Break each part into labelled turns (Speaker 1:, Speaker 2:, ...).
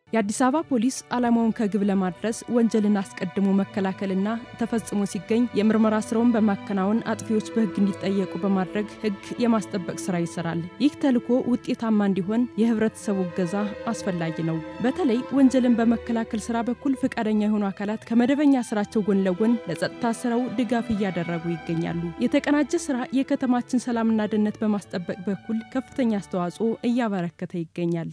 Speaker 1: የአዲስ አበባ ፖሊስ ዓላማውን ከግብ ለማድረስ ወንጀልን አስቀድሞ መከላከልና ተፈጽሞ ሲገኝ የምርመራ ስራውን በማከናወን አጥፊዎች በሕግ እንዲጠየቁ በማድረግ ሕግ የማስጠበቅ ስራ ይሰራል። ይህ ተልዕኮ ውጤታማ እንዲሆን የህብረተሰቡ እገዛ አስፈላጊ ነው። በተለይ ወንጀልን በመከላከል ስራ በኩል ፈቃደኛ የሆኑ አካላት ከመደበኛ ስራቸው ጎን ለጎን ለጸጥታ ስራው ድጋፍ እያደረጉ ይገኛሉ። የተቀናጀ ስራ የከተማችን ሰላምና ደህንነት በማስጠበቅ በኩል ከፍተኛ አስተዋጽኦ እያበረከተ ይገኛል።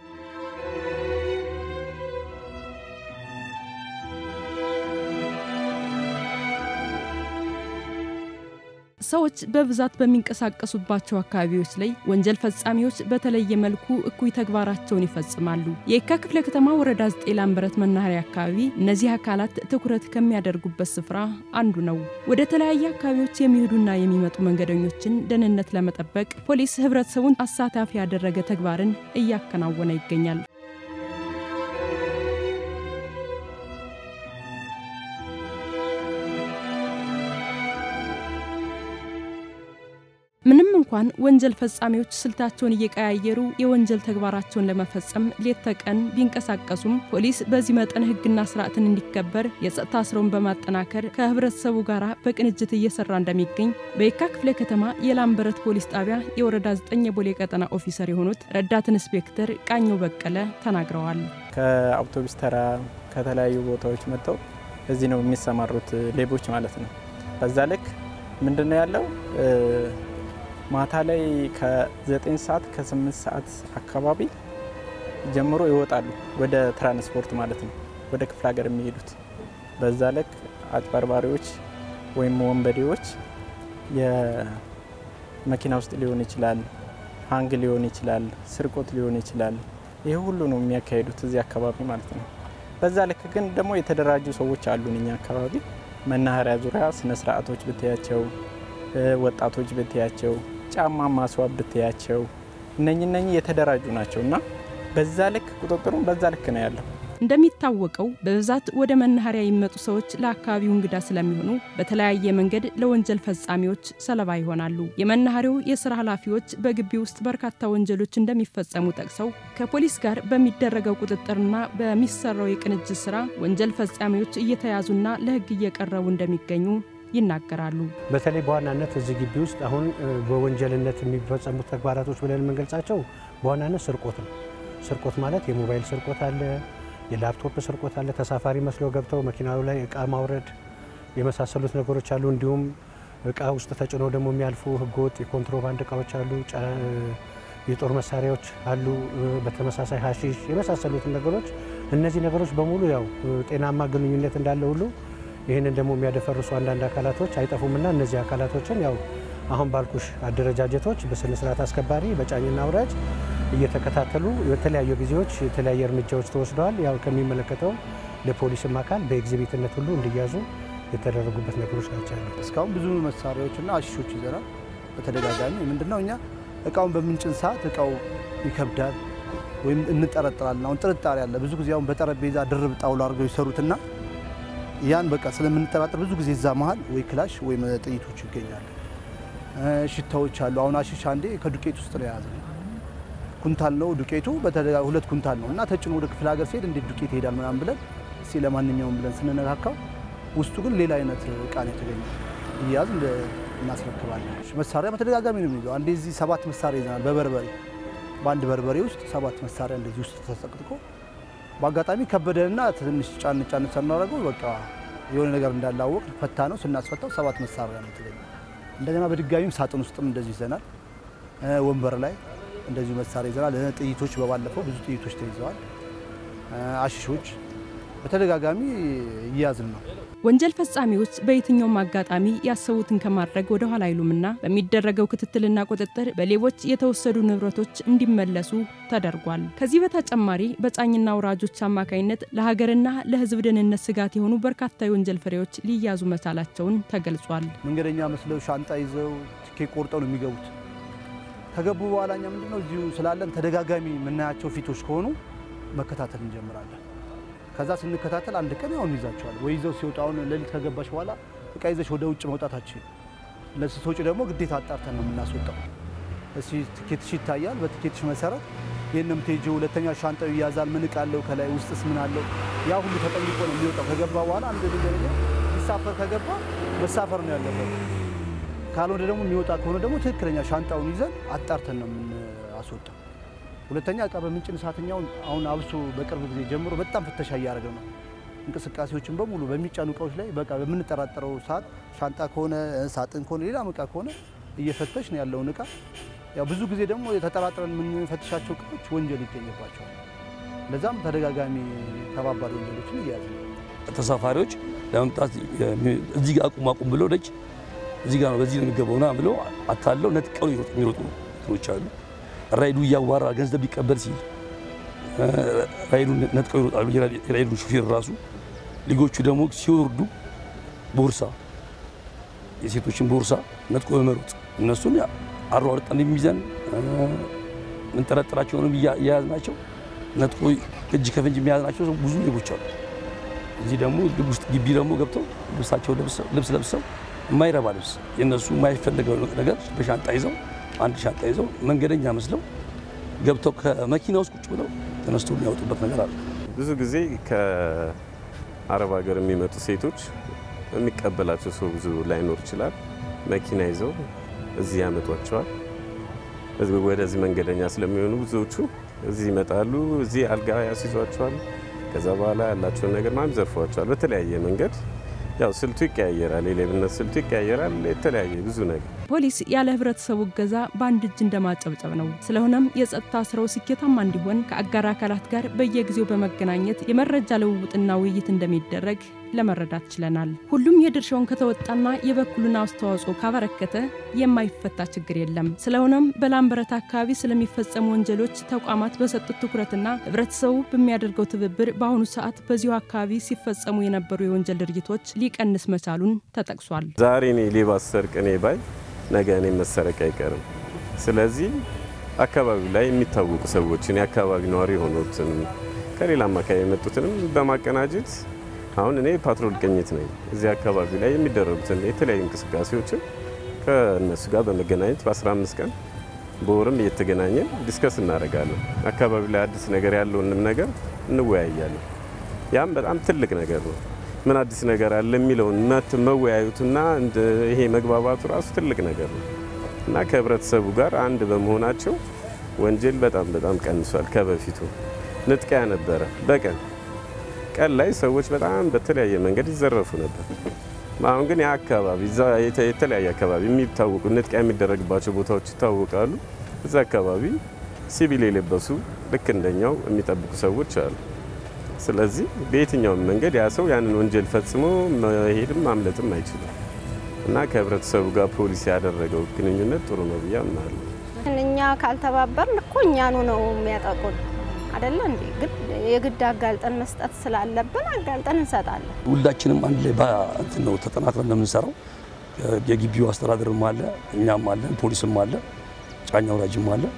Speaker 1: ሰዎች በብዛት በሚንቀሳቀሱባቸው አካባቢዎች ላይ ወንጀል ፈጻሚዎች በተለየ መልኩ እኩይ ተግባራቸውን ይፈጽማሉ። የየካ ክፍለ ከተማ ወረዳ ዘጠኝ ላምበረት መናኸሪያ አካባቢ እነዚህ አካላት ትኩረት ከሚያደርጉበት ስፍራ አንዱ ነው። ወደ ተለያየ አካባቢዎች የሚሄዱና የሚመጡ መንገደኞችን ደህንነት ለመጠበቅ ፖሊስ ህብረተሰቡን አሳታፊ ያደረገ ተግባርን እያከናወነ ይገኛል። ምንም እንኳን ወንጀል ፈጻሚዎች ስልታቸውን እየቀያየሩ የወንጀል ተግባራቸውን ለመፈጸም ሌት ተቀን ቢንቀሳቀሱም ፖሊስ በዚህ መጠን ህግና ስርዓትን እንዲከበር የጸጥታ ስራውን በማጠናከር ከህብረተሰቡ ጋር በቅንጅት እየሰራ እንደሚገኝ በየካ ክፍለ ከተማ የላምበረት ፖሊስ ጣቢያ የወረዳ 9 የቦሌ ቀጠና ኦፊሰር የሆኑት ረዳት ኢንስፔክተር ቃኘው በቀለ ተናግረዋል።
Speaker 2: ከአውቶቡስ ተራ ከተለያዩ ቦታዎች መጥተው እዚህ ነው የሚሰማሩት ሌቦች ማለት ነው። በዛ ልክ ምንድነው ያለው ማታ ላይ ከ9 ሰዓት ከ8 ሰዓት አካባቢ ጀምሮ ይወጣሉ ወደ ትራንስፖርት ማለት ነው፣ ወደ ክፍለ ሀገር የሚሄዱት። በዛ ልክ አጭበርባሪዎች ወይም ወንበዴዎች የመኪና ውስጥ ሊሆን ይችላል፣ ሀንግ ሊሆን ይችላል፣ ስርቆት ሊሆን ይችላል። ይህ ሁሉ ነው የሚያካሂዱት እዚህ አካባቢ ማለት ነው። በዛ ልክ ግን ደግሞ የተደራጁ ሰዎች አሉን እኛ አካባቢ መናኸሪያ ዙሪያ ስነ ስርዓቶች ብትያቸው፣ ወጣቶች ብትያቸው ጫማ ማስዋብ ብትያቸው እነኝ እነኝ የተደራጁ ናቸው እና በዛ ልክ ቁጥጥሩም በዛ ልክ ነው ያለው።
Speaker 1: እንደሚታወቀው በብዛት ወደ መናኸሪያ የሚመጡ ሰዎች ለአካባቢው እንግዳ ስለሚሆኑ በተለያየ መንገድ ለወንጀል ፈጻሚዎች ሰለባ ይሆናሉ። የመናኸሪያው የስራ ኃላፊዎች በግቢ ውስጥ በርካታ ወንጀሎች እንደሚፈጸሙ ጠቅሰው ከፖሊስ ጋር በሚደረገው ቁጥጥርና በሚሰራው የቅንጅት ስራ ወንጀል ፈጻሚዎች እየተያዙና ለሕግ እየቀረቡ እንደሚገኙ ይናገራሉ።
Speaker 3: በተለይ በዋናነት እዚህ ግቢ ውስጥ አሁን በወንጀልነት የሚፈጸሙት ተግባራቶች ብለን የምንገልጻቸው በዋናነት ስርቆት ነው። ስርቆት ማለት የሞባይል ስርቆት አለ፣ የላፕቶፕ ስርቆት አለ፣ ተሳፋሪ መስለው ገብተው መኪናው ላይ እቃ ማውረድ የመሳሰሉት ነገሮች አሉ። እንዲሁም እቃ ውስጥ ተጭነው ደግሞ የሚያልፉ ህገወጥ የኮንትሮባንድ እቃዎች አሉ፣ የጦር መሳሪያዎች አሉ፣ በተመሳሳይ ሀሺሽ የመሳሰሉትን ነገሮች እነዚህ ነገሮች በሙሉ ያው ጤናማ ግንኙነት እንዳለ ሁሉ ይህንን ደግሞ የሚያደፈርሱ አንዳንድ አካላቶች አይጠፉምና እነዚህ አካላቶችን ያው አሁን ባልኩሽ አደረጃጀቶች በስነ ስርዓት አስከባሪ በጫኝና አውራጅ እየተከታተሉ የተለያዩ ጊዜዎች የተለያየ እርምጃዎች ተወስደዋል። ያው ከሚመለከተው ለፖሊስም አካል በኤግዚቢትነት ሁሉ እንዲያዙ የተደረጉበት ነገሮች ናቸው ያሉት።
Speaker 4: እስካሁን ብዙ መሳሪያዎችና አሽሾች ይዘናል። በተደጋጋሚ ምንድነው እኛ እቃውን በምንጭን ሰዓት እቃው ይከብዳል ወይም እንጠረጥራለን። አሁን ጥርጣሬ አለ። ብዙ ጊዜ አሁን በጠረጴዛ ድርብ ጣውላ አድርገው ይሰሩትና ያን በቃ ስለምንጠራጠር ብዙ ጊዜ እዛ መሀል ወይ ክላሽ ወይ ጥይቶች ይገኛሉ። ሽታዎች አሉ። አሁን አሽሻ አንዴ ከዱቄት ውስጥ ነው የያዘ ኩንታል ነው ዱቄቱ፣ ሁለት ኩንታል ነው እና ተጭኖ ወደ ክፍለ ሀገር ሲሄድ እንዴት ዱቄት ይሄዳል ምናምን ብለን እስኪ ለማንኛውም ብለን ስንነካካው ውስጡ ግን ሌላ አይነት እቃ ነው የተገኘ። እያዝ እናስረክባለን። መሳሪያ በተደጋጋሚ ነው የሚይዘው። አንዴ እዚህ ሰባት መሳሪያ ይዘናል። በበርበሬ በአንድ በርበሬ ውስጥ ሰባት መሳሪያ እንደዚህ ውስጥ ተሰቅጥቆ በአጋጣሚ ከበደንና ትንሽ ጫን ጫን ስናደርገው በቃ የሆነ ነገር እንዳላወቅ ፈታ ነው። ስናስፈታው ሰባት መሳሪያ ነው የተገኘ። እንደገና በድጋሚም ሳጥን ውስጥም እንደዚህ ይዘናል። ወንበር ላይ እንደዚሁ መሳሪያ ይዘናል። ጥይቶች በባለፈው ብዙ ጥይቶች ተይዘዋል። አሽሾች በተደጋጋሚ እያዝን ነው።
Speaker 1: ወንጀል ፈጻሚዎች በየትኛውም አጋጣሚ ያሰቡትን ከማድረግ ወደ ኋላ አይሉምና በሚደረገው ክትትልና ቁጥጥር በሌቦች የተወሰዱ ንብረቶች እንዲመለሱ ተደርጓል። ከዚህ በተጨማሪ በጫኝና አውራጆች አማካኝነት ለሀገርና ለሕዝብ ደህንነት ስጋት የሆኑ በርካታ የወንጀል ፍሬዎች ሊያዙ መቻላቸውን ተገልጿል።
Speaker 4: መንገደኛ መስለው ሻንጣ ይዘው ትኬት ቆርጠው ነው የሚገቡት። ከገቡ በኋላ እኛ ምንድነው እዚሁ ስላለን ተደጋጋሚ የምናያቸው ፊቶች ከሆኑ መከታተል እንጀምራለን። ከዛ ስንከታተል አንድ ቀን ያው እንይዛቸዋል ወይ ይዘው ሲወጡ፣ አሁን ሌሊት ከገባሽ በኋላ እቃ ይዘሽ ወደ ውጭ መውጣታችን ለስትወጪ ደግሞ ግዴታ አጣርተን ነው የምናስወጣው። እሺ ትኬትሽ ይታያል። በትኬትሽ መሰረት ይህን ነው የምትሄጂው። ሁለተኛ ሻንጣው ይያዛል። ምን እቃ አለው ከላይ ውስጥስ ምን አለው? ያ ሁሉ ተጠይቆ ነው የሚወጣው። ከገባ በኋላ አንድ ነገር ሊሳፈር ከገባ መሳፈር ነው ያለበት። ካልሆነ ደግሞ የሚወጣ ከሆነ ደግሞ ትክክለኛ ሻንጣውን ይዘን አጣርተን ነው የምናስወጣው። ሁለተኛ እቃ በምንጭን ሰዓትኛውን አሁን አብሶ በቅርብ ጊዜ ጀምሮ በጣም ፍተሻ እያደረገ ነው። እንቅስቃሴዎችን በሙሉ በሚጫኑ እቃዎች ላይ በቃ በምንጠራጠረው ሰዓት ሻንጣ ከሆነ ሳጥን ከሆነ ሌላም እቃ ከሆነ እየፈተሽ ነው ያለውን እቃ። ያው ብዙ ጊዜ ደግሞ የተጠራጥረን የምንፈትሻቸው እቃዎች ወንጀል ይገኝባቸዋል። ለዛም ተደጋጋሚ ከባባድ ወንጀሎችን እያያዝ ነው።
Speaker 5: ተሳፋሪዎች ለመምጣት እዚህ ጋር አቁም አቁም ብለው ደጅ እዚህ ጋር ነው በዚህ ነው የሚገባው ና ብለው አታለው ነጥቀው የሚሮጡ እንትኖች አሉ። ራይዱ እያዋራ ገንዘብ ሊቀበል ሲል ራይዱን ነጥቀው ይሮጣሉ። የራይዱን ሹፌር ራሱ ልጆቹ ደግሞ ሲወርዱ ቦርሳ የሴቶችን ቦርሳ ነጥቆ በመሮጥ እነሱን አሯርጠን የሚይዘን ምንጠረጥራቸውንም እያያዝናቸው ነጥቆ እጅ ከፍንጅ የሚያዝናቸው ብዙ ሌቦች አሉ። እዚህ ደግሞ ውስጥ ግቢ ደግሞ ገብተው ልብሳቸው ልብስ ለብሰው የማይረባ ልብስ የእነሱ የማይፈልገው ነገር በሻንጣ ይዘው አንድ ሻንጣ ይዘው መንገደኛ መስለው ገብተው ከመኪና ውስጥ ቁጭ ብለው ተነስቶ የሚያወጡበት ነገር አለ።
Speaker 6: ብዙ ጊዜ ከአረብ ሀገር የሚመጡ ሴቶች የሚቀበላቸው ሰው ብዙ ላይኖር ይችላል። መኪና ይዘው እዚህ ያመጧቸዋል። ወደዚህ መንገደኛ ስለሚሆኑ ብዙዎቹ እዚህ ይመጣሉ። እዚህ አልጋ ያስይዟቸዋል። ከዛ በኋላ ያላቸውን ነገር ማም ዘርፏቸዋል። በተለያየ መንገድ ያው ስልቱ ይቀያየራል። የሌብነት ስልቱ ይቀያየራል። የተለያየ ብዙ ነገር
Speaker 1: ፖሊስ ያለ ህብረተሰቡ እገዛ በአንድ እጅ እንደማጨብጨብ ነው። ስለሆነም የጸጥታ ስራው ስኬታማ እንዲሆን ከአጋር አካላት ጋር በየጊዜው በመገናኘት የመረጃ ልውውጥና ውይይት እንደሚደረግ ለመረዳት ችለናል። ሁሉም የድርሻውን ከተወጣና የበኩሉን አስተዋጽኦ ካበረከተ የማይፈታ ችግር የለም። ስለሆነም በላምበረት አካባቢ ስለሚፈጸሙ ወንጀሎች ተቋማት በሰጡት ትኩረትና ህብረተሰቡ በሚያደርገው ትብብር በአሁኑ ሰዓት በዚሁ አካባቢ ሲፈጸሙ የነበሩ የወንጀል ድርጊቶች ሊቀንስ መቻሉን ተጠቅሷል።
Speaker 6: ዛሬ እኔ ሌባ ሰርቅ እኔ ባይ ነገ እኔ መሰረቅ አይቀርም። ስለዚህ አካባቢው ላይ የሚታወቁ ሰዎችን የአካባቢ ነዋሪ የሆኑትን ከሌላም አካባቢ የመጡትንም በማቀናጀት አሁን እኔ ፓትሮል ቅኝት ነኝ። እዚህ አካባቢ ላይ የሚደረጉትን የተለያዩ እንቅስቃሴዎችን ከእነሱ ጋር በመገናኘት በ15 ቀን በወርም እየተገናኘን ዲስከስ እናደርጋለን። አካባቢ ላይ አዲስ ነገር ያለውንም ነገር እንወያያለን። ያም በጣም ትልቅ ነገር ነው። ምን አዲስ ነገር አለ የሚለውን መት መወያዩትና ይሄ መግባባቱ ራሱ ትልቅ ነገር ነው እና ከህብረተሰቡ ጋር አንድ በመሆናቸው ወንጀል በጣም በጣም ቀንሷል። ከበፊቱ ንጥቂያ ነበረ በቀን ቀን ላይ ሰዎች በጣም በተለያየ መንገድ ይዘረፉ ነበር። አሁን ግን ያ አካባቢ የተለያየ አካባቢ የሚታወቁ ንጥቂያ የሚደረግባቸው ቦታዎች ይታወቃሉ። እዛ አካባቢ ሲቪል የለበሱ ልክ እንደኛው የሚጠብቁ ሰዎች አሉ። ስለዚህ በየትኛውም መንገድ ያ ሰው ያንን ወንጀል ፈጽሞ መሄድም ማምለጥም አይችልም እና ከህብረተሰቡ ጋር ፖሊስ ያደረገው ግንኙነት ጥሩ ነው ብዬ አምናለሁ።
Speaker 7: እኛ ካልተባበርን እኮ እኛኑ ነው የሚያጠቁን አይደለ እንዴ? ግን የግድ አጋልጠን መስጠት ስላለብን አጋልጠን እንሰጣለን።
Speaker 5: ሁላችንም አንድ ላይ በእንትን ነው ተጠናክረን ነው የምንሰራው። የግቢው አስተዳደርም አለ፣ እኛም አለን፣ ፖሊስም አለ፣ ጫኛ ወራጅም አለ።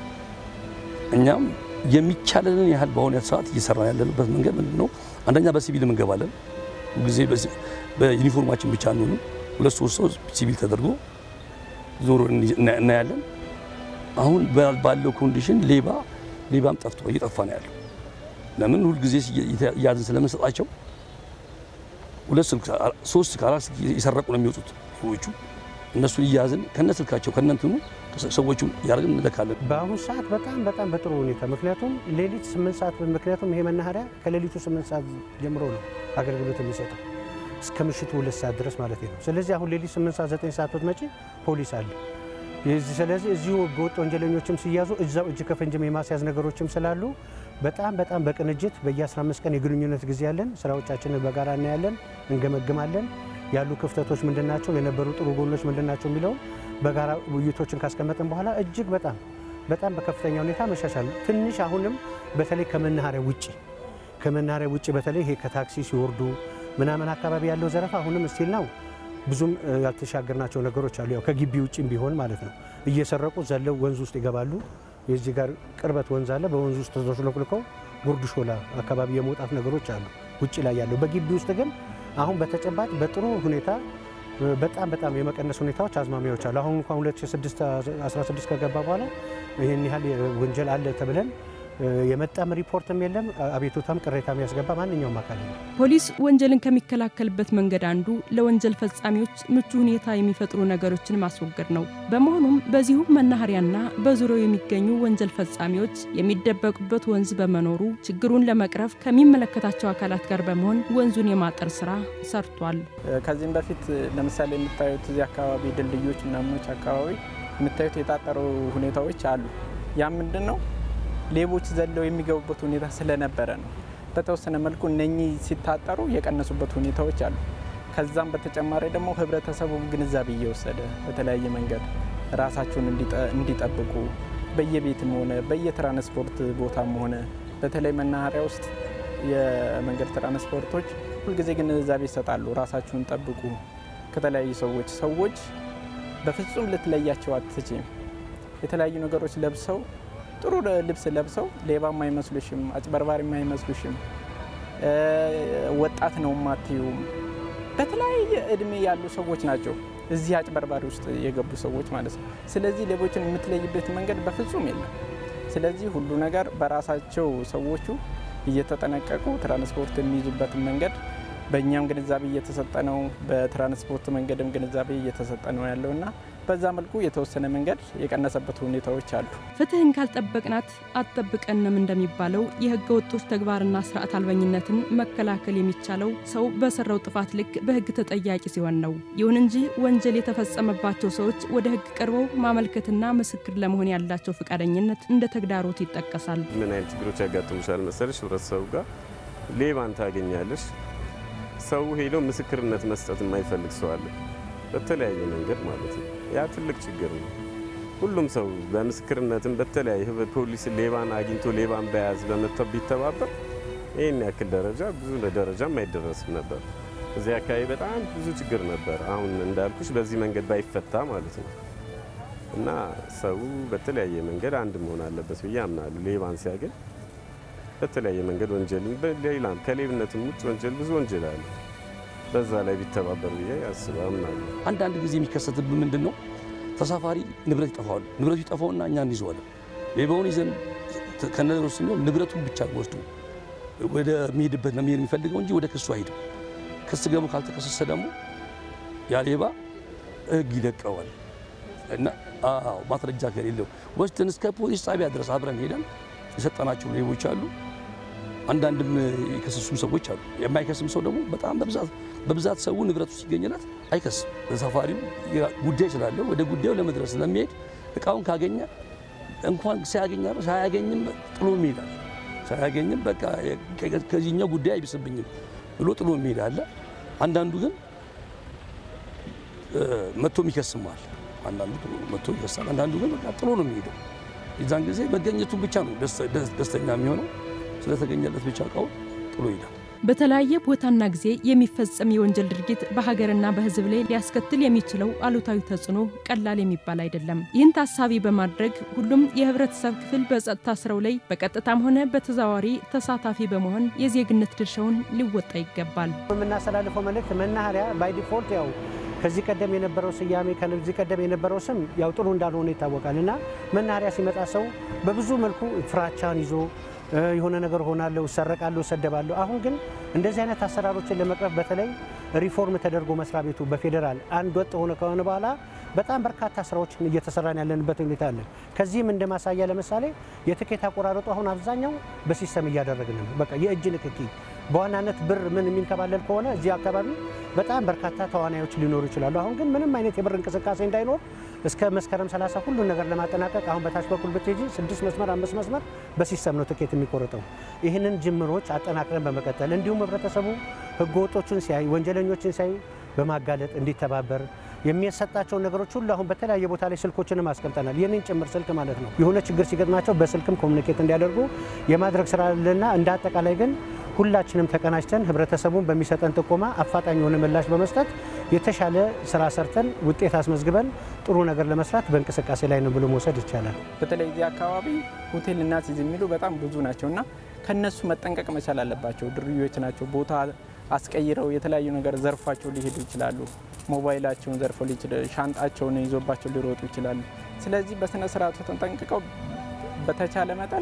Speaker 5: እኛም የሚቻለንን ያህል በአሁኑ ሰዓት እየሰራን ያለንበት መንገድ ምንድን ነው? አንደኛ በሲቪል እንገባለን። ጊዜ በዩኒፎርማችን ብቻ አንሆንም። ሁለት ሶስት ሰው ሲቪል ተደርጎ ዞሮ እናያለን። አሁን ባለው ኮንዲሽን ሌባ ሌባም ጠፍቶ እየጠፋ ነው ያለው። ለምን ሁልጊዜ እያዝን ስለምንሰጣቸው ሁለት ስልክ ሶስት ከአራት ስልክ የሰረቁ ነው የሚወጡት ሰዎቹ። እነሱን እያዝን ከነ ስልካቸው ከነ እንትኑ ሰዎቹ እያደረግን እንለካለን።
Speaker 3: በአሁኑ ሰዓት በጣም በጣም በጥሩ ሁኔታ ምክንያቱም ሌሊት ስምንት ሰዓት ምክንያቱም ይሄ መናኸሪያ ከሌሊቱ ስምንት ሰዓት ጀምሮ ነው አገልግሎት የሚሰጠው እስከ ምሽቱ ሁለት ሰዓት ድረስ ማለት ነው። ስለዚህ አሁን ሌሊት ስምንት ሰዓት ዘጠኝ ሰዓት ብትመጪ ፖሊስ አለ። የዚህ ስለዚህ እዚሁ ህገወጥ ወንጀለኞችም ሲያዙ እዛው እጅ ከፍንጅም የማስያዝ ነገሮችም ስላሉ በጣም በጣም በቅንጅት በየ15 ቀን የግንኙነት ጊዜ ያለን ስራዎቻችንን በጋራ እናያለን፣ እንገመግማለን። ያሉ ክፍተቶች ምንድናቸው፣ የነበሩ ጥሩ ጎኖች ምንድናቸው የሚለውን በጋራ ውይይቶችን ካስቀመጥን በኋላ እጅግ በጣም በጣም በከፍተኛ ሁኔታ መሻሻል ትንሽ አሁንም በተለይ ከመናኸሪያ ውጭ ከመናኸሪያ ውጭ በተለይ ይሄ ከታክሲ ሲወርዱ ምናምን አካባቢ ያለው ዘረፋ አሁንም ስቲል ነው። ብዙም ያልተሻገርናቸው ነገሮች አሉ። ያው ከግቢ ውጭም ቢሆን ማለት ነው። እየሰረቁ ዘለው ወንዝ ውስጥ ይገባሉ። የዚህ ጋር ቅርበት ወንዝ አለ። በወንዝ ውስጥ ተሽሎክልከው ጉርድ ሾላ አካባቢ የመውጣት ነገሮች አሉ ውጭ ላይ ያለው። በግቢ ውስጥ ግን አሁን በተጨባጭ በጥሩ ሁኔታ በጣም በጣም የመቀነስ ሁኔታዎች አዝማሚያዎች አሉ። አሁን እንኳን 2016 ከገባ በኋላ ይህን ያህል ወንጀል አለ ተብለን የመጣም ሪፖርትም የለም። አቤቱታም ቅሬታም ያስገባ ማንኛውም አካል የለም።
Speaker 1: ፖሊስ ወንጀልን ከሚከላከልበት መንገድ አንዱ ለወንጀል ፈጻሚዎች ምቹ ሁኔታ የሚፈጥሩ ነገሮችን ማስወገድ ነው። በመሆኑም በዚሁ መናኸሪያና በዙሪያው የሚገኙ ወንጀል ፈጻሚዎች የሚደበቁበት ወንዝ በመኖሩ ችግሩን ለመቅረፍ ከሚመለከታቸው አካላት ጋር በመሆን ወንዙን የማጠር ስራ ሰርቷል።
Speaker 2: ከዚህም በፊት ለምሳሌ የምታዩት እዚህ አካባቢ ድልድዮች ምናምኖች አካባቢ የምታዩት የታጠሩ ሁኔታዎች አሉ። ያ ምንድን ነው ሌቦች ዘለው የሚገቡበት ሁኔታ ስለነበረ ነው። በተወሰነ መልኩ እነኚህ ሲታጠሩ የቀነሱበት ሁኔታዎች አሉ። ከዛም በተጨማሪ ደግሞ ህብረተሰቡ ግንዛቤ እየወሰደ በተለያየ መንገድ ራሳቸውን እንዲጠብቁ በየቤትም ሆነ በየትራንስፖርት ቦታም ሆነ በተለይ መናኸሪያ ውስጥ የመንገድ ትራንስፖርቶች ሁልጊዜ ግንዛቤ ይሰጣሉ። ራሳችሁን ጠብቁ ከተለያዩ ሰዎች ሰዎች በፍጹም ልትለያቸው አትችም። የተለያዩ ነገሮች ለብሰው ጥሩ ልብስ ለብሰው ሌባም አይመስሉሽም፣ አጭበርባሪም አይመስሉሽም፣ ወጣት ነው ማትዩም። በተለያየ እድሜ ያሉ ሰዎች ናቸው እዚህ አጭበርባሪ ውስጥ የገቡ ሰዎች ማለት ነው። ስለዚህ ሌቦችን የምትለይበት መንገድ በፍጹም የለም። ስለዚህ ሁሉ ነገር በራሳቸው ሰዎቹ እየተጠነቀቁ ትራንስፖርት የሚይዙበትን መንገድ በእኛም ግንዛቤ እየተሰጠ ነው፣ በትራንስፖርት መንገድም ግንዛቤ እየተሰጠ ነው ያለው እና በዛ መልኩ የተወሰነ መንገድ የቀነሰበት ሁኔታዎች አሉ።
Speaker 1: ፍትህን ካልጠበቅናት አትጠብቀንም እንደሚባለው የህገ ወጦች ተግባርና ስርዓት አልበኝነትን መከላከል የሚቻለው ሰው በሰራው ጥፋት ልክ በህግ ተጠያቂ ሲሆን ነው። ይሁን እንጂ ወንጀል የተፈጸመባቸው ሰዎች ወደ ህግ ቀርበው ማመልከትና ምስክር ለመሆን ያላቸው ፈቃደኝነት እንደ ተግዳሮት ይጠቀሳል።
Speaker 6: ምን አይነት ችግሮች ያጋጥሙሻል መሰለሽ? ህብረተሰቡ ጋር ሌባን ታገኛለሽ። ሰው ሄዶ ምስክርነት መስጠት የማይፈልግ ሰው አለ፣ በተለያየ መንገድ ማለት ነው። ያ ትልቅ ችግር ነው። ሁሉም ሰው በምስክርነትም በተለያየ ፖሊስ ሌባን አግኝቶ ሌባን በያዝ በመተው ቢተባበር ይህን ያክል ደረጃ ብዙ ደረጃም አይደረስም ነበር። እዚህ አካባቢ በጣም ብዙ ችግር ነበር። አሁን እንዳልኩሽ በዚህ መንገድ ባይፈታ ማለት ነው እና ሰው በተለያየ መንገድ አንድ መሆን አለበት ብዬ አምናለሁ። ሌባን ሲያገኝ በተለያየ መንገድ ወንጀልን በሌላም ከሌብነትም ውጭ ወንጀል ብዙ ወንጀል አለ። በዛ ላይ ቢተባበር ብዬ ያስብ አምናለሁ።
Speaker 5: አንዳንድ ጊዜ የሚከሰትብን ምንድን ነው? ተሳፋሪ ንብረት ይጠፋዋል። ንብረቱ ይጠፋውና እኛ እንይዘዋለን። ሌባውን ይዘን ከነገሮች ስንሆን ንብረቱን ብቻ ወስዶ ወደ ሚሄድበት ነው የሚሄድ የሚፈልገው እንጂ ወደ ክሱ አይሄድም። ክስ ገቡ ካልተከሰሰ ደግሞ ያ ሌባ ሕግ ይለቀዋል እና አዎ ማስረጃ ከሌለው ወስደን እስከ ፖሊስ ጣቢያ ድረስ አብረን ሄደን የሰጠናቸው ሌቦች አሉ። አንዳንድም የከሰሱም ሰዎች አሉ። የማይከስም ሰው ደግሞ በጣም በብዛት በብዛት ሰው ንብረቱ ሲገኝለት አይከስም። ተሳፋሪው ጉዳይ ስላለው ወደ ጉዳዩ ለመድረስ ስለሚሄድ እቃውን ካገኘ እንኳን ሳያገኝ ሳያገኝም ጥሎ ይሄዳል። ሳያገኝም በቃ ከዚህኛው ጉዳይ አይብስብኝም ብሎ ጥሎ የሚሄድ አለ። አንዳንዱ ግን መጥቶ ይከስማል። አንዳንዱ መጥቶ ይከሳል። አንዳንዱ ግን በቃ ጥሎ ነው የሚሄደው። የዛን ጊዜ መገኘቱን ብቻ ነው ደስተኛ የሚሆነው። ስለተገኘለት ብቻ እቃውን ጥሎ ይሄዳል።
Speaker 1: በተለያየ ቦታና ጊዜ የሚፈጸም የወንጀል ድርጊት በሀገርና በሕዝብ ላይ ሊያስከትል የሚችለው አሉታዊ ተጽዕኖ ቀላል የሚባል አይደለም። ይህን ታሳቢ በማድረግ ሁሉም የህብረተሰብ ክፍል በጸጥታ ስራው ላይ በቀጥታም ሆነ በተዘዋዋሪ ተሳታፊ በመሆን የዜግነት ድርሻውን ሊወጣ ይገባል።
Speaker 3: የምናስተላልፈው መልእክት መናኸሪያ ባይ ዲፎልት ያው ከዚህ ቀደም የነበረው ስያሜ ከዚህ ቀደም የነበረው ስም ያው ጥሩ እንዳልሆነ ይታወቃል እና መናኸሪያ ሲመጣ ሰው በብዙ መልኩ ፍራቻን ይዞ የሆነ ነገር ሆናለሁ፣ እሰረቃለሁ፣ እሰደባለሁ። አሁን ግን እንደዚህ አይነት አሰራሮችን ለመቅረፍ በተለይ ሪፎርም ተደርጎ መስሪያ ቤቱ በፌዴራል አንድ ወጥ ሆነ ከሆነ በኋላ በጣም በርካታ ስራዎችን እየተሰራን ያለንበት ሁኔታ አለ። ከዚህም እንደ ማሳያ ለምሳሌ የትኬት አቆራረጡ አሁን አብዛኛው በሲስተም እያደረግን ነው። በቃ የእጅ ንክኪ በዋናነት ብር ምን የሚንከባለል ከሆነ እዚህ አካባቢ በጣም በርካታ ተዋናዮች ሊኖሩ ይችላሉ። አሁን ግን ምንም አይነት የብር እንቅስቃሴ እንዳይኖር እስከ መስከረም 30 ሁሉን ነገር ለማጠናቀቅ አሁን በታች በኩል ብትሄጂ ስድስት መስመር አምስት መስመር በሲስተም ነው ትኬት የሚቆረጠው። ይህንን ጅምሮች አጠናክረን በመቀጠል እንዲሁም ህብረተሰቡ ህገወጦችን ሲያይ ወንጀለኞችን ሲያይ በማጋለጥ እንዲተባበር የሚሰጣቸውን ነገሮች ሁሉ አሁን በተለያየ ቦታ ላይ ስልኮችንም አስቀምጠናል። ይህንን ጭምር ስልክ ማለት ነው የሆነ ችግር ሲገጥማቸው በስልክም ኮሚኒኬት እንዲያደርጉ የማድረግ ስራ አለና እንደ አጠቃላይ ግን ሁላችንም ተቀናጅተን ህብረተሰቡን በሚሰጠን ጥቆማ አፋጣኝ የሆነ ምላሽ በመስጠት የተሻለ ስራ ሰርተን ውጤት አስመዝግበን ጥሩ ነገር ለመስራት በእንቅስቃሴ ላይ ነው ብሎ መውሰድ ይቻላል።
Speaker 2: በተለይ እዚህ አካባቢ ሆቴል እናስይዝ የሚሉ በጣም ብዙ ናቸው እና ከነሱ መጠንቀቅ መቻል አለባቸው። ድርዮች ናቸው። ቦታ አስቀይረው የተለያዩ ነገር ዘርፏቸው ሊሄዱ ይችላሉ። ሞባይላቸውን ዘርፈው ሻንጣቸውን ይዞባቸው ሊሮጡ ይችላሉ። ስለዚህ በስነ ስርዓቱ ተጠንቅቀው በተቻለ መጠን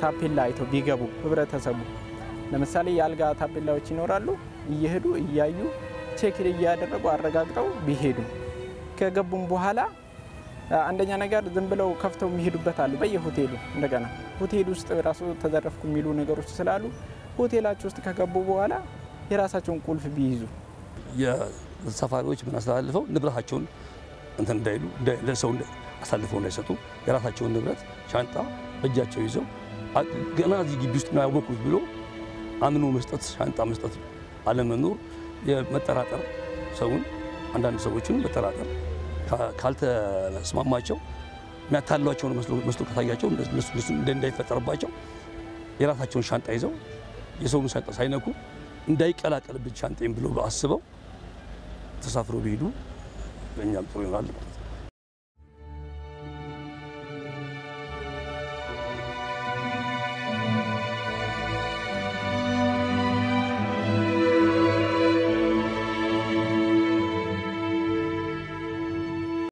Speaker 2: ታፔላ አይተው ቢገቡ ህብረተሰቡ ለምሳሌ የአልጋ ታፔላዎች ይኖራሉ። እየሄዱ እያዩ ቼክ እያደረጉ አረጋግጠው ቢሄዱ ከገቡም በኋላ አንደኛ ነገር ዝም ብለው ከፍተው የሚሄዱበት አሉ። በየሆቴሉ እንደገና ሆቴል ውስጥ ራሱ ተዘረፍኩ የሚሉ ነገሮች ስላሉ ሆቴላቸው ውስጥ ከገቡ በኋላ የራሳቸውን ቁልፍ ቢይዙ
Speaker 5: የሰፋሪዎች የምናስተላልፈው ንብረታቸውን እንትን እንዳይሉ ለሰው አሳልፈው እንዳይሰጡ የራሳቸውን ንብረት ሻንጣ በእጃቸው ይዘው ገና እዚህ ግቢ ውስጥ ነው ያወቅሁት ብሎ አምኖ መስጠት ሻንጣ መስጠት አለመኖር የመጠራጠር ሰውን አንዳንድ ሰዎችን መጠራጠር ካልተስማማቸው የሚያታሏቸውን መስሎ ከታያቸው እነሱ እንዳይፈጠርባቸው የራሳቸውን ሻንጣ ይዘው የሰውን ሻንጣ ሳይነኩ እንዳይቀላቀልብን ሻንጤን ብሎ አስበው ተሳፍረው ቢሄዱ ለእኛም ጥሩ ይሆናል።